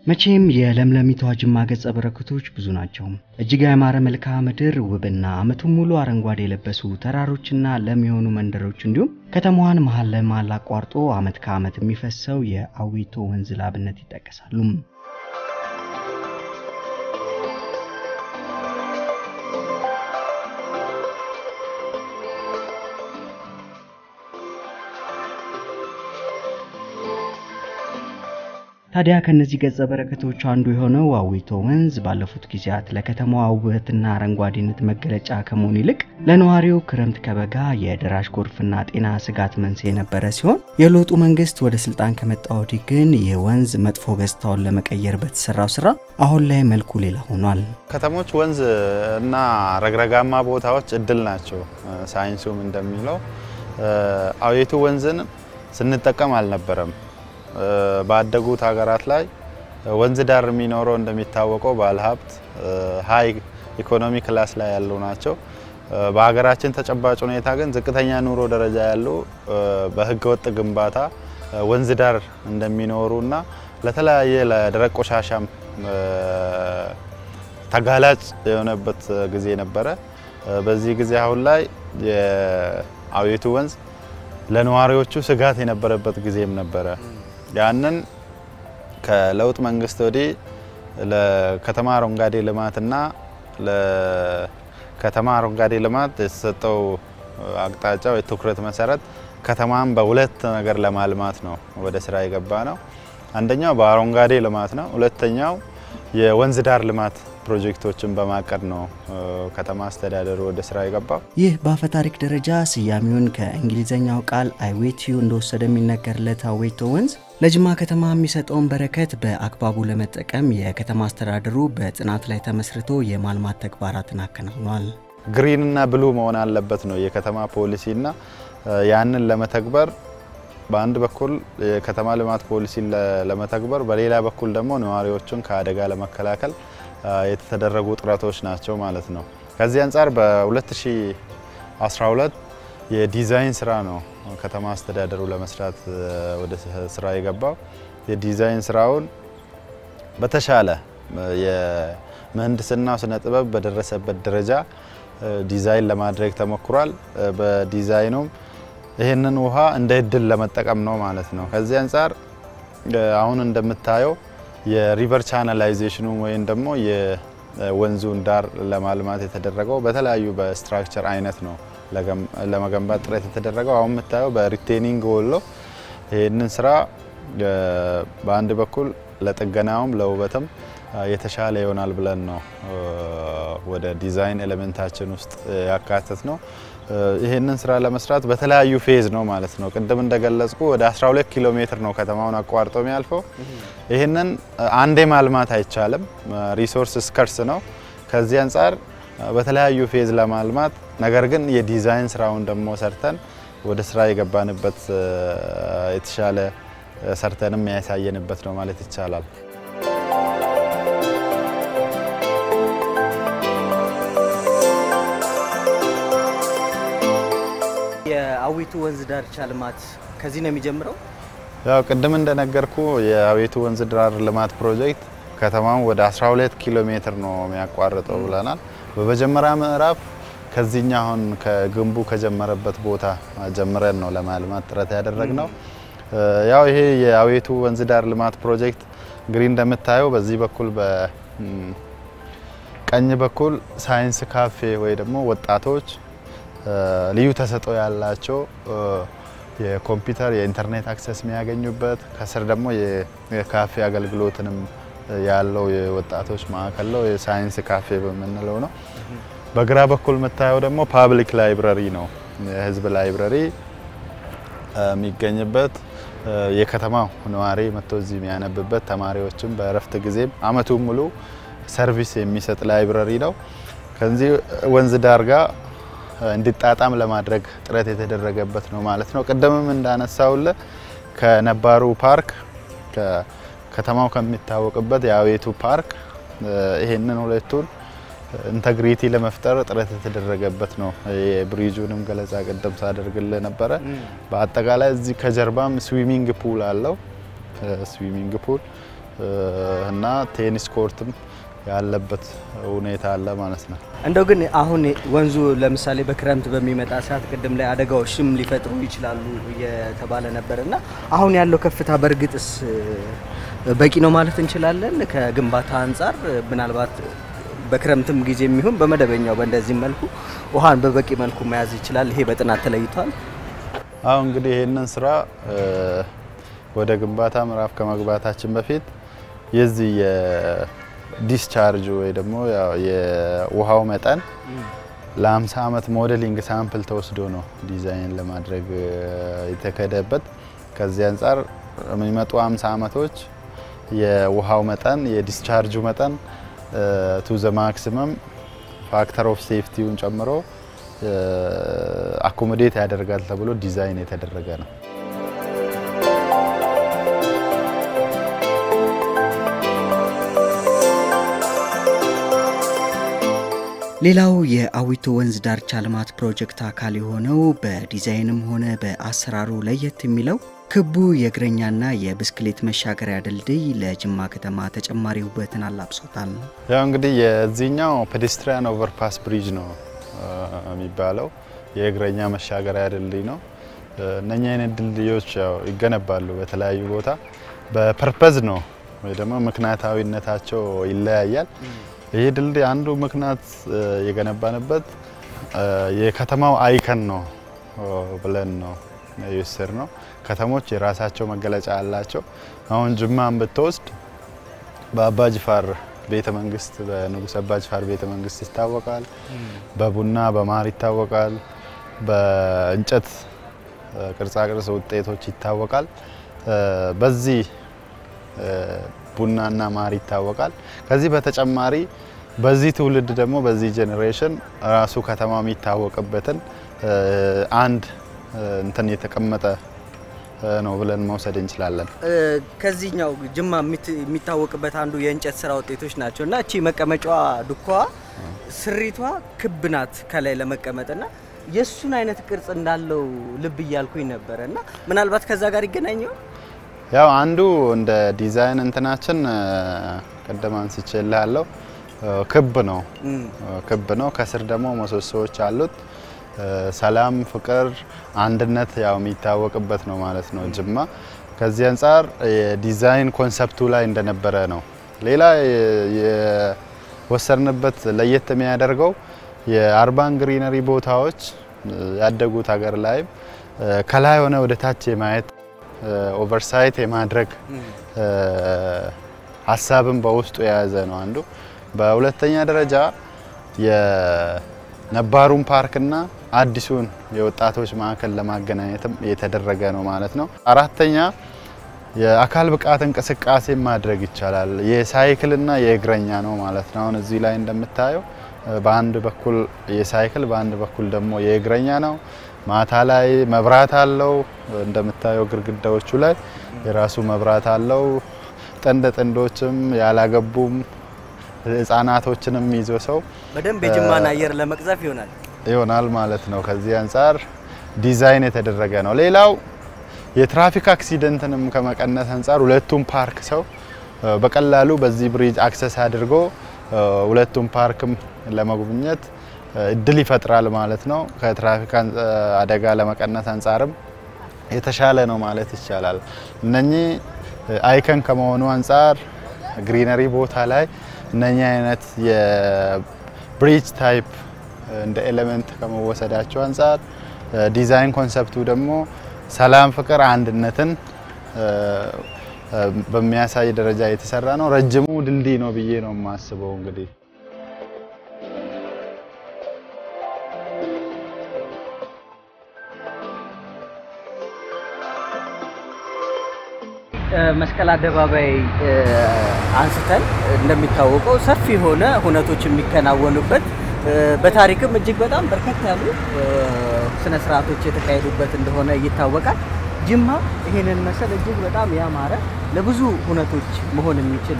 መቼም የለምለሚቷ ጅማ ገጸ በረከቶች ብዙ ናቸው። እጅግ ያማረ መልክዓ ምድር፣ ውብና ዓመቱን ሙሉ አረንጓዴ የለበሱ ተራሮችና ለም የሆኑ መንደሮች እንዲሁም ከተማዋን መሀል ለመሀል አቋርጦ ዓመት ከዓመት የሚፈሰው የአዊቶ ወንዝ ላብነት ይጠቀሳሉ። ታዲያ ከነዚህ ገጸ በረከቶች አንዱ የሆነው አዊቶ ወንዝ ባለፉት ጊዜያት ለከተማዋ ውበትና አረንጓዴነት መገለጫ ከመሆኑ ይልቅ ለነዋሪው ክረምት ከበጋ የደራሽ ጎርፍና ጤና ስጋት መንስኤ የነበረ ሲሆን የለውጡ መንግስት ወደ ስልጣን ከመጣ ወዲህ ግን ይህ ወንዝ መጥፎ ገጽታውን ለመቀየር በተሰራው ስራ አሁን ላይ መልኩ ሌላ ሆኗል። ከተሞች ወንዝ እና ረግረጋማ ቦታዎች እድል ናቸው። ሳይንሱም እንደሚለው አዊቶ ወንዝን ስንጠቀም አልነበረም። ባደጉት ሀገራት ላይ ወንዝ ዳር የሚኖረው እንደሚታወቀው ባለሀብት ሀይ ኢኮኖሚ ክላስ ላይ ያሉ ናቸው። በሀገራችን ተጨባጭ ሁኔታ ግን ዝቅተኛ ኑሮ ደረጃ ያሉ በህገ ወጥ ግንባታ ወንዝ ዳር እንደሚኖሩና ለተለያየ ለደረቅ ቆሻሻም ተጋላጭ የሆነበት ጊዜ ነበረ። በዚህ ጊዜ አሁን ላይ የአዊቶ ወንዝ ለነዋሪዎቹ ስጋት የነበረበት ጊዜም ነበረ። ያንን ከለውጥ መንግስት ወዲህ ለከተማ አረንጓዴ ልማትና ለከተማ አረንጓዴ ልማት የተሰጠው አቅጣጫው የትኩረት መሰረት ከተማን በሁለት ነገር ለማልማት ነው ወደ ስራ የገባ ነው። አንደኛው በአረንጓዴ ልማት ነው። ሁለተኛው የወንዝ ዳር ልማት ፕሮጀክቶችን በማቀድ ነው ከተማ አስተዳደሩ ወደ ስራ የገባው። ይህ በአፈ ታሪክ ደረጃ ስያሜውን ከእንግሊዝኛው ቃል አይዌቲዩ እንደወሰደ የሚነገርለት አዌቶ ወንዝ ለጅማ ከተማ የሚሰጠውን በረከት በአግባቡ ለመጠቀም የከተማ አስተዳደሩ በጥናት ላይ ተመስርቶ የማልማት ተግባራትን አከናውኗል። ግሪንና ብሉ መሆን አለበት ነው የከተማ ፖሊሲና ያንን ለመተግበር በአንድ በኩል የከተማ ልማት ፖሊሲን ለመተግበር በሌላ በኩል ደግሞ ነዋሪዎቹን ከአደጋ ለመከላከል የተደረጉ ጥረቶች ናቸው ማለት ነው። ከዚህ አንጻር በ2012 የዲዛይን ስራ ነው ከተማ አስተዳደሩ ለመስራት ወደ ስራ የገባው። የዲዛይን ስራውን በተሻለ የምህንድስናው ስነ ጥበብ በደረሰበት ደረጃ ዲዛይን ለማድረግ ተሞክሯል። በዲዛይኑም ይህንን ውሃ እንደ እድል ለመጠቀም ነው ማለት ነው። ከዚህ አንጻር አሁን እንደምታየው የሪቨር ቻናላይዜሽኑ ወይም ደግሞ የወንዙን ዳር ለማልማት የተደረገው በተለያዩ በስትራክቸር አይነት ነው ለመገንባት ጥረት የተደረገው። አሁን የምታየው በሪቴኒንግ ወሎ ይህንን ስራ በአንድ በኩል ለጥገናውም ለውበትም የተሻለ ይሆናል ብለን ነው ወደ ዲዛይን ኤሌመንታችን ውስጥ ያካተት ነው። ይህንን ስራ ለመስራት በተለያዩ ፌዝ ነው ማለት ነው። ቅድም እንደገለጽኩ ወደ 12 ኪሎ ሜትር ነው ከተማውን አቋርጦ የሚያልፈው። ይህንን አንዴ ማልማት አይቻልም፣ ሪሶርስ ስከርስ ነው። ከዚህ አንጻር በተለያዩ ፌዝ ለማልማት ነገር ግን የዲዛይን ስራውን ደግሞ ሰርተን ወደ ስራ የገባንበት የተሻለ ሰርተንም ያሳየንበት ነው ማለት ይቻላል። የአዊቱ ወንዝ ዳርቻ ልማት ከዚህ ነው የሚጀምረው። ያው ቅድም እንደነገርኩ የአዊቱ ወንዝ ዳር ልማት ፕሮጀክት ከተማውን ወደ 12 ኪሎ ሜትር ነው የሚያቋርጠው ብለናል። በመጀመሪያ ምዕራፍ ከዚህኛ አሁን ከግንቡ ከጀመረበት ቦታ ጀምረን ነው ለማልማት ጥረት ያደረግነው። ያው ይሄ የአዊቱ ወንዝ ዳር ልማት ፕሮጀክት እንግዲህ እንደምታየው በዚህ በኩል በቀኝ በኩል ሳይንስ ካፌ ወይ ደግሞ ወጣቶች ልዩ ተሰጥኦ ያላቸው የኮምፒውተር የኢንተርኔት አክሰስ የሚያገኙበት ከስር ደግሞ የካፌ አገልግሎትንም ያለው የወጣቶች ማዕከል ነው። የሳይንስ ካፌ በምንለው ነው። በግራ በኩል የምታየው ደግሞ ፓብሊክ ላይብረሪ ነው። የህዝብ ላይብረሪ የሚገኝበት የከተማው ነዋሪ መጥቶ እዚህ የሚያነብበት ተማሪዎችም በእረፍት ጊዜም አመቱን ሙሉ ሰርቪስ የሚሰጥ ላይብረሪ ነው። ከዚህ ወንዝ ዳር ጋር እንዲጣጣም ለማድረግ ጥረት የተደረገበት ነው ማለት ነው። ቅድምም እንዳነሳውለ ከነባሩ ፓርክ ከተማው ከሚታወቅበት የአዊቱ ፓርክ ይሄንን ሁለቱን ኢንተግሪቲ ለመፍጠር ጥረት የተደረገበት ነው። የብሪጁንም ገለጻ ቅድም ሳደርግልህ ነበረ። በአጠቃላይ እዚህ ከጀርባም ስዊሚንግ ፑል አለው። ስዊሚንግ ፑል እና ቴኒስ ኮርትም ያለበት ሁኔታ አለ ማለት ነው። እንደው ግን አሁን ወንዙ ለምሳሌ በክረምት በሚመጣ ሰዓት ቅድም ላይ አደጋዎችም ሊፈጥሩ ይችላሉ እየተባለ ነበር እና አሁን ያለው ከፍታ በእርግጥስ በቂ ነው ማለት እንችላለን? ከግንባታ አንጻር ምናልባት በክረምትም ጊዜ የሚሆን በመደበኛው በእንደዚህ መልኩ ውሃን በበቂ መልኩ መያዝ ይችላል። ይሄ በጥናት ተለይቷል። አሁን እንግዲህ ይህንን ስራ ወደ ግንባታ ምዕራፍ ከመግባታችን በፊት የዚህ የዲስቻርጅ ወይ ደግሞ የውሃው መጠን ለ50 ዓመት ሞዴሊንግ ሳምፕል ተወስዶ ነው ዲዛይን ለማድረግ የተከደበት። ከዚህ አንጻር የሚመጡ 50 ዓመቶች የውሃው መጠን የዲስቻርጁ መጠን ቱ ዘ ማክሲመም ፋክተር ኦፍ ሴፍቲውን ጨምሮ አኮሞዴት ያደርጋል ተብሎ ዲዛይን የተደረገ ነው። ሌላው የአዊቶ ወንዝ ዳርቻ ልማት ፕሮጀክት አካል የሆነው በዲዛይንም ሆነ በአሰራሩ ለየት የሚለው ክቡ የእግረኛና የብስክሌት መሻገሪያ ድልድይ ለጅማ ከተማ ተጨማሪ ውበትን አላብሶታል። ያው እንግዲህ የዚህኛው ፔዴስትሪያን ኦቨርፓስ ብሪጅ ነው የሚባለው የእግረኛ መሻገሪያ ድልድይ ነው። እነኛ አይነት ድልድዮች ያው ይገነባሉ በተለያዩ ቦታ በፐርፐዝ ነው ወይ ደግሞ ምክንያታዊነታቸው ይለያያል። ይህ ድልድይ አንዱ ምክንያት የገነባንበት የከተማው አይከን ነው ብለን ነው የወሰድ ነው። ከተሞች የራሳቸው መገለጫ አላቸው። አሁን ጅማን ብትወስድ በአባ ጅፋር ቤተ መንግስት በንጉስ አባ ጅፋር ቤተ መንግስት ይታወቃል። በቡና በማር ይታወቃል። በእንጨት ቅርጻቅርጽ ውጤቶች ይታወቃል። በዚህ ቡናና ማር ይታወቃል። ከዚህ በተጨማሪ በዚህ ትውልድ ደግሞ በዚህ ጄኔሬሽን ራሱ ከተማ የሚታወቅበትን አንድ እንትን የተቀመጠ ነው ብለን መውሰድ እንችላለን። ከዚህኛው ጅማ የሚታወቅበት አንዱ የእንጨት ስራ ውጤቶች ናቸው እና እቺ መቀመጫዋ ዱካዋ ስሪቷ ክብ ናት ከላይ ለመቀመጥና የእሱን አይነት ቅርጽ እንዳለው ልብ እያልኩኝ ነበረ እና ምናልባት ከዛ ጋር ይገናኘው ያው አንዱ እንደ ዲዛይን እንትናችን ቀደም አንስቼልሃለሁ ክብ ነው ክብ ነው። ከስር ደግሞ ምሰሶዎች አሉት። ሰላም፣ ፍቅር፣ አንድነት ያው የሚታወቅበት ነው ማለት ነው ጅማ። ከዚህ አንጻር የዲዛይን ኮንሰፕቱ ላይ እንደነበረ ነው። ሌላ የወሰድንበት ለየት የሚያደርገው የአርባን ግሪነሪ ቦታዎች ያደጉት ሀገር ላይም ከላይ ሆነ ወደ ታች የማየት ኦቨርሳይት የማድረግ ሀሳብን በውስጡ የያዘ ነው አንዱ። በሁለተኛ ደረጃ የነባሩን ፓርክና አዲሱን የወጣቶች ማዕከል ለማገናኘትም የተደረገ ነው ማለት ነው። አራተኛ የአካል ብቃት እንቅስቃሴ ማድረግ ይቻላል። የሳይክልና የእግረኛ ነው ማለት ነው። አሁን እዚህ ላይ እንደምታየው በአንድ በኩል የሳይክል በአንድ በኩል ደግሞ የእግረኛ ነው። ማታ ላይ መብራት አለው። እንደምታየው ግድግዳዎቹ ላይ የራሱ መብራት አለው። ጥንድ ጥንዶችም ያላገቡም ህጻናቶችንም ይዞ ሰው በደንብ የጅማን አየር ለመቅዘፍ ይሆናል ይሆናል ማለት ነው። ከዚህ አንጻር ዲዛይን የተደረገ ነው። ሌላው የትራፊክ አክሲደንትንም ከመቀነስ አንጻር ሁለቱም ፓርክ ሰው በቀላሉ በዚህ ብሪጅ አክሰስ አድርጎ ሁለቱም ፓርክም ለመጎብኘት እድል ይፈጥራል ማለት ነው። ከትራፊክ አደጋ ለመቀነስ አንጻርም የተሻለ ነው ማለት ይቻላል። እነኚህ አይከን ከመሆኑ አንጻር ግሪነሪ ቦታ ላይ እነኚህ አይነት የብሪጅ ታይፕ እንደ ኤሌመንት ከመወሰዳቸው አንጻር ዲዛይን ኮንሰፕቱ ደግሞ ሰላም፣ ፍቅር፣ አንድነትን በሚያሳይ ደረጃ የተሰራ ነው። ረጅሙ ድልድይ ነው ብዬ ነው የማስበው እንግዲህ መስቀል አደባባይ አንስተን እንደሚታወቀው ሰፊ የሆነ ሁነቶች የሚከናወኑበት በታሪክም እጅግ በጣም በርከት ያሉ ስነ ስርዓቶች የተካሄዱበት እንደሆነ ይታወቃል። ጅማ ይሄንን መሰል እጅግ በጣም ያማረ ለብዙ ሁነቶች መሆን የሚችል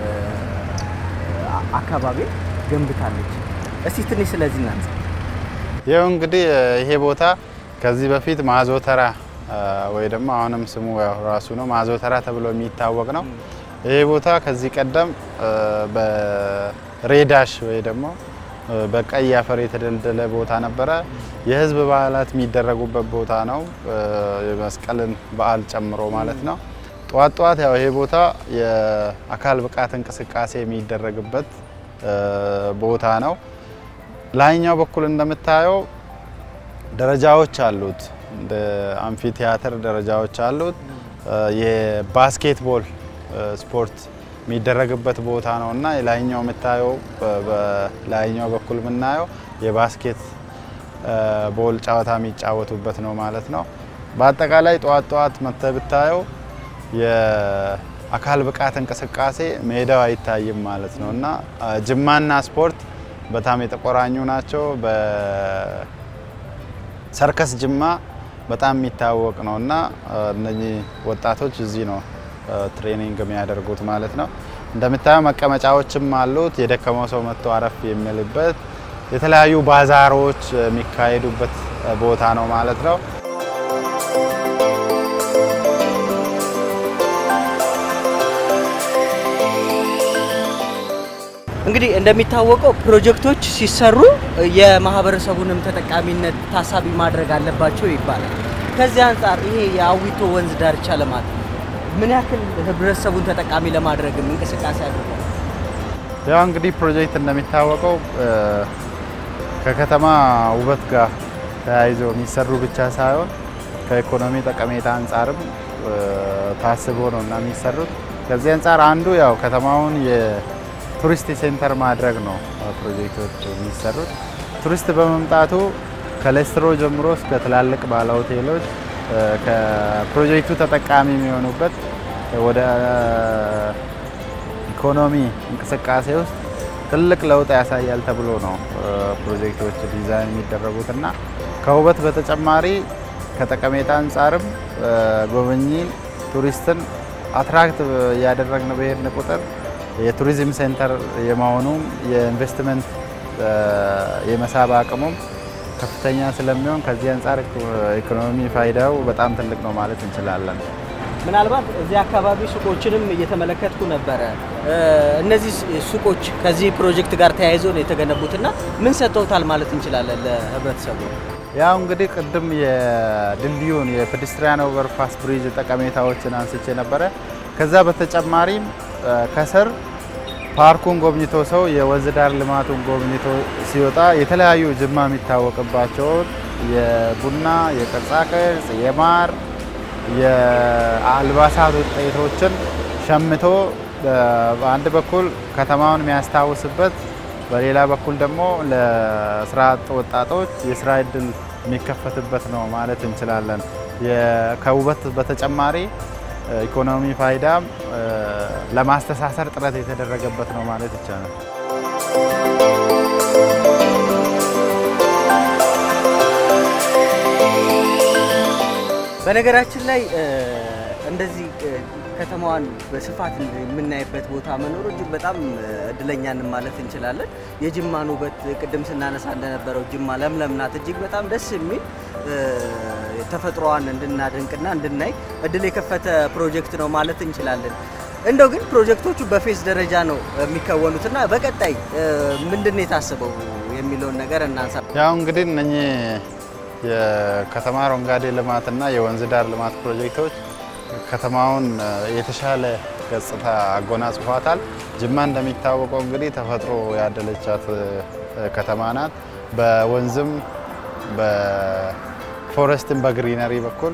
አካባቢ ገንብታለች። እስቲ ትንሽ ስለዚህ እናንሳ። ይኸው እንግዲህ ይሄ ቦታ ከዚህ በፊት ማዞተራ ወይ ደግሞ አሁንም ስሙ ራሱ ነው ማዞተራ ተብሎ የሚታወቅ ነው። ይህ ቦታ ከዚህ ቀደም በሬዳሽ ወይ ደግሞ በቀይ አፈር የተደለደለ ቦታ ነበረ። የህዝብ በዓላት የሚደረጉበት ቦታ ነው፣ የመስቀልን በዓል ጨምሮ ማለት ነው። ጠዋት ጠዋት ያው ይሄ ቦታ የአካል ብቃት እንቅስቃሴ የሚደረግበት ቦታ ነው። ላይኛው በኩል እንደምታየው ደረጃዎች አሉት፣ እንደ አምፊ ቲያትር ደረጃዎች አሉት። የባስኬትቦል ስፖርት የሚደረግበት ቦታ ነው እና የላይኛው የምታየው በላይኛው በኩል የምናየው የባስኬት ቦል ጨዋታ የሚጫወቱበት ነው ማለት ነው። በአጠቃላይ ጠዋት ጠዋት መጥተህ ብታየው የአካል ብቃት እንቅስቃሴ ሜዳው አይታይም ማለት ነው እና ጅማና ስፖርት በጣም የተቆራኙ ናቸው። በሰርከስ ጅማ በጣም የሚታወቅ ነው እና እነኚህ ወጣቶች እዚህ ነው ትሬኒንግ የሚያደርጉት ማለት ነው። እንደምታየው መቀመጫዎችም አሉት። የደከመው ሰው መጥቶ አረፍ የሚልበት የተለያዩ ባዛሮች የሚካሄዱበት ቦታ ነው ማለት ነው። እንግዲህ እንደሚታወቀው ፕሮጀክቶች ሲሰሩ የማህበረሰቡንም ተጠቃሚነት ታሳቢ ማድረግ አለባቸው ይባላል። ከዚህ አንጻር ይሄ የአዊቶ ወንዝ ዳርቻ ልማት ምን ያክል ህብረተሰቡን ተጠቃሚ ለማድረግም እንቅስቃሴ አድርጓል? ያው እንግዲህ ፕሮጀክት እንደሚታወቀው ከከተማ ውበት ጋር ተያይዞ የሚሰሩ ብቻ ሳይሆን ከኢኮኖሚ ጠቀሜታ አንጻርም ታስቦ ነው እና የሚሰሩት። ከዚህ አንጻር አንዱ ያው ከተማውን የቱሪስት ሴንተር ማድረግ ነው ፕሮጀክቶች የሚሰሩት። ቱሪስት በመምጣቱ ከሌስትሮ ጀምሮ እስከ ትላልቅ ባለ ሆቴሎች ከፕሮጀክቱ ተጠቃሚ የሚሆኑበት ወደ ኢኮኖሚ እንቅስቃሴ ውስጥ ትልቅ ለውጥ ያሳያል ተብሎ ነው ፕሮጀክቶች ዲዛይን የሚደረጉት እና ከውበት በተጨማሪ ከጠቀሜታ አንጻርም ጎብኚ ቱሪስትን አትራክት እያደረግን በሄድን ቁጥር የቱሪዝም ሴንተር የመሆኑም የኢንቨስትመንት የመሳብ አቅሙም ከፍተኛ ስለሚሆን ከዚህ አንጻር ኢኮኖሚ ፋይዳው በጣም ትልቅ ነው ማለት እንችላለን። ምናልባት እዚህ አካባቢ ሱቆችንም እየተመለከትኩ ነበረ። እነዚህ ሱቆች ከዚህ ፕሮጀክት ጋር ተያይዞ ነው የተገነቡትና ምን ሰጥተውታል ማለት እንችላለን ለህብረተሰቡ? ያው እንግዲህ ቅድም የድልድዩን የፔዴስትሪያን ኦቨርፓስ ብሪጅ ጠቀሜታዎችን አንስቼ ነበረ። ከዛ በተጨማሪም ከስር ፓርኩን ጎብኝቶ ሰው የወንዝ ዳር ልማቱን ጎብኝቶ ሲወጣ የተለያዩ ጅማ የሚታወቅባቸውን የቡና፣ የቅርጻ ቅርጽ፣ የማር፣ የአልባሳት ውጤቶችን ሸምቶ በአንድ በኩል ከተማውን የሚያስታውስበት በሌላ በኩል ደግሞ ለስራ አጥ ወጣቶች የስራ እድል የሚከፈትበት ነው ማለት እንችላለን። ከውበት በተጨማሪ ኢኮኖሚ ፋይዳም ለማስተሳሰር ጥረት የተደረገበት ነው ማለት ይቻላል። በነገራችን ላይ እንደዚህ ከተማዋን በስፋት የምናይበት ቦታ መኖሩ እጅግ በጣም እድለኛን ማለት እንችላለን። የጅማን ውበት ቅድም ስናነሳ እንደነበረው ጅማ ለምለም ናት። እጅግ በጣም ደስ የሚል ተፈጥሮዋን እንድናደንቅና እንድናይ እድል የከፈተ ፕሮጀክት ነው ማለት እንችላለን። እንደው ግን ፕሮጀክቶቹ በፌዝ ደረጃ ነው የሚከወኑትና በቀጣይ ምንድን ነው የታሰበው የሚለውን ነገር እናንሳ። ያው እንግዲህ እነኚህ የከተማ አረንጓዴ ልማትና የወንዝ ዳር ልማት ፕሮጀክቶች ከተማውን የተሻለ ገጽታ አጎናጽፏታል። ጅማ እንደሚታወቀው እንግዲህ ተፈጥሮ ያደለቻት ከተማ ናት። በወንዝም በፎረስትም በግሪነሪ በኩል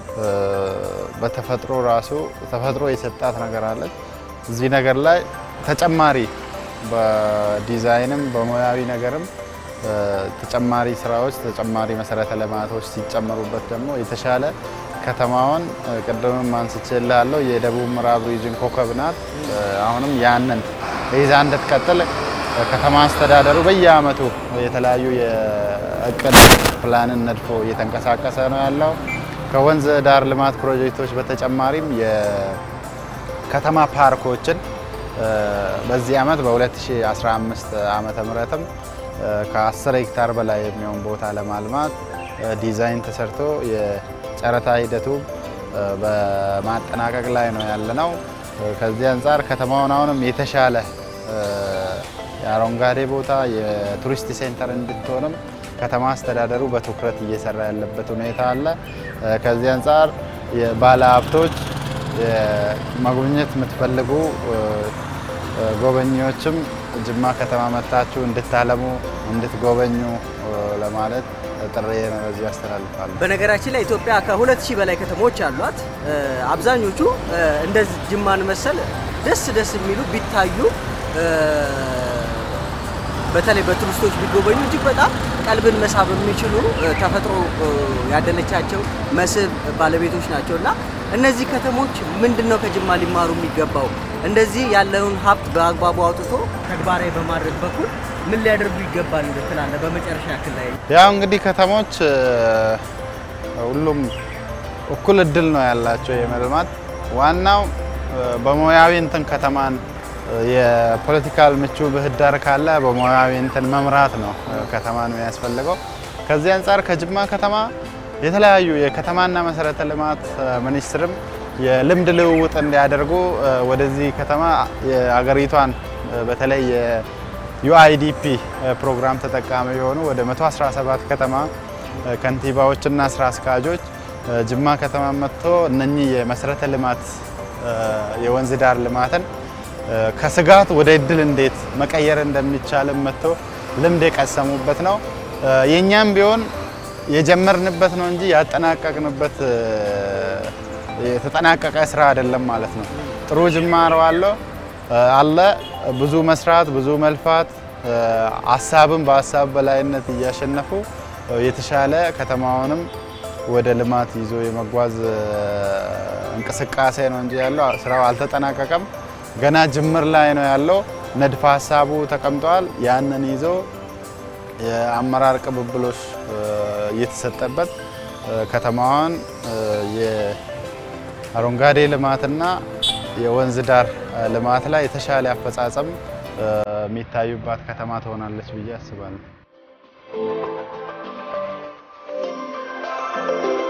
በተፈጥሮ ራሱ ተፈጥሮ የሰጣት ነገር አለች። እዚህ ነገር ላይ ተጨማሪ በዲዛይንም በሙያዊ ነገርም ተጨማሪ ስራዎች ተጨማሪ መሰረተ ልማቶች ሲጨመሩበት ደግሞ የተሻለ ከተማውን ቅድምም አንስቼልሃለሁ የደቡብ ምዕራብ ሪጅን ኮከብ ናት። አሁንም ያንን ይዛ እንድትቀጥል ከተማ አስተዳደሩ በየአመቱ የተለያዩ የእቅድ ፕላንን ነድፎ እየተንቀሳቀሰ ነው ያለው። ከወንዝ ዳር ልማት ፕሮጀክቶች በተጨማሪም የከተማ ፓርኮችን በዚህ አመት በ2015 ዓመተ ምህረትም ከ10 ሄክታር በላይ የሚሆን ቦታ ለማልማት ዲዛይን ተሰርቶ የጨረታ ሂደቱ በማጠናቀቅ ላይ ነው ያለነው። ከዚህ አንጻር ከተማውን አሁንም የተሻለ የአረንጓዴ ቦታ የቱሪስት ሴንተር እንድትሆንም ከተማ አስተዳደሩ በትኩረት እየሰራ ያለበት ሁኔታ አለ። ከዚህ አንጻር የባለ ሀብቶች መጎብኘት የምትፈልጉ ጎበኚዎችም ጅማ ከተማ መጥታችሁ እንድታለሙ እንድትጎበኙ ለማለት ጥሪ በዚህ ያስተላልፋሉ። በነገራችን ላይ ኢትዮጵያ ከሁለት ሺህ በላይ ከተሞች አሏት። አብዛኞቹ እንደዚህ ጅማን መሰል ደስ ደስ የሚሉ ቢታዩ በተለይ በቱሪስቶች ቢጎበኙ እጅግ በጣም ቀልብን መሳብ የሚችሉ ተፈጥሮ ያደለቻቸው መስህብ ባለቤቶች ናቸው እና እነዚህ ከተሞች ምንድን ነው ከጅማ ሊማሩ የሚገባው? እንደዚህ ያለውን ሀብት በአግባቡ አውጥቶ ተግባራዊ በማድረግ በኩል ምን ሊያደርጉ ይገባል ትላለህ? በመጨረሻ ያክል ላይ ያው እንግዲህ ከተሞች ሁሉም እኩል እድል ነው ያላቸው የመልማት ዋናው በሙያዊ እንትን ከተማን የፖለቲካል ምቹ ምህዳር ካለ በሙያዊ እንትን መምራት ነው ከተማን የሚያስፈልገው። ከዚህ አንጻር ከጅማ ከተማ የተለያዩ የከተማና መሰረተ ልማት ሚኒስትርም የልምድ ልውውጥ እንዲያደርጉ ወደዚህ ከተማ የአገሪቷን በተለይ የዩአይዲፒ ፕሮግራም ተጠቃሚ የሆኑ ወደ 117 ከተማ ከንቲባዎችና ስራ አስኪያጆች ጅማ ከተማ መጥቶ እነኚህ የመሰረተ ልማት የወንዝ ዳር ልማትን ከስጋት ወደ እድል እንዴት መቀየር እንደሚቻልም መጥቶ ልምድ የቀሰሙበት ነው። የእኛም ቢሆን የጀመርንበት ነው እንጂ ያጠናቀቅንበት የተጠናቀቀ ስራ አይደለም ማለት ነው። ጥሩ ጅማሮ አለው አለ ብዙ መስራት፣ ብዙ መልፋት፣ ሀሳብን በሀሳብ በላይነት እያሸነፉ የተሻለ ከተማውንም ወደ ልማት ይዞ የመጓዝ እንቅስቃሴ ነው እንጂ ያለው ስራው አልተጠናቀቀም። ገና ጅምር ላይ ነው ያለው። ንድፈ ሀሳቡ ተቀምጧል። ያንን ይዞ የአመራር ቅብብሎች እየተሰጠበት ከተማዋን የአረንጓዴ ልማትና የወንዝ ዳር ልማት ላይ የተሻለ አፈጻጸም የሚታዩባት ከተማ ትሆናለች ብዬ አስባለሁ።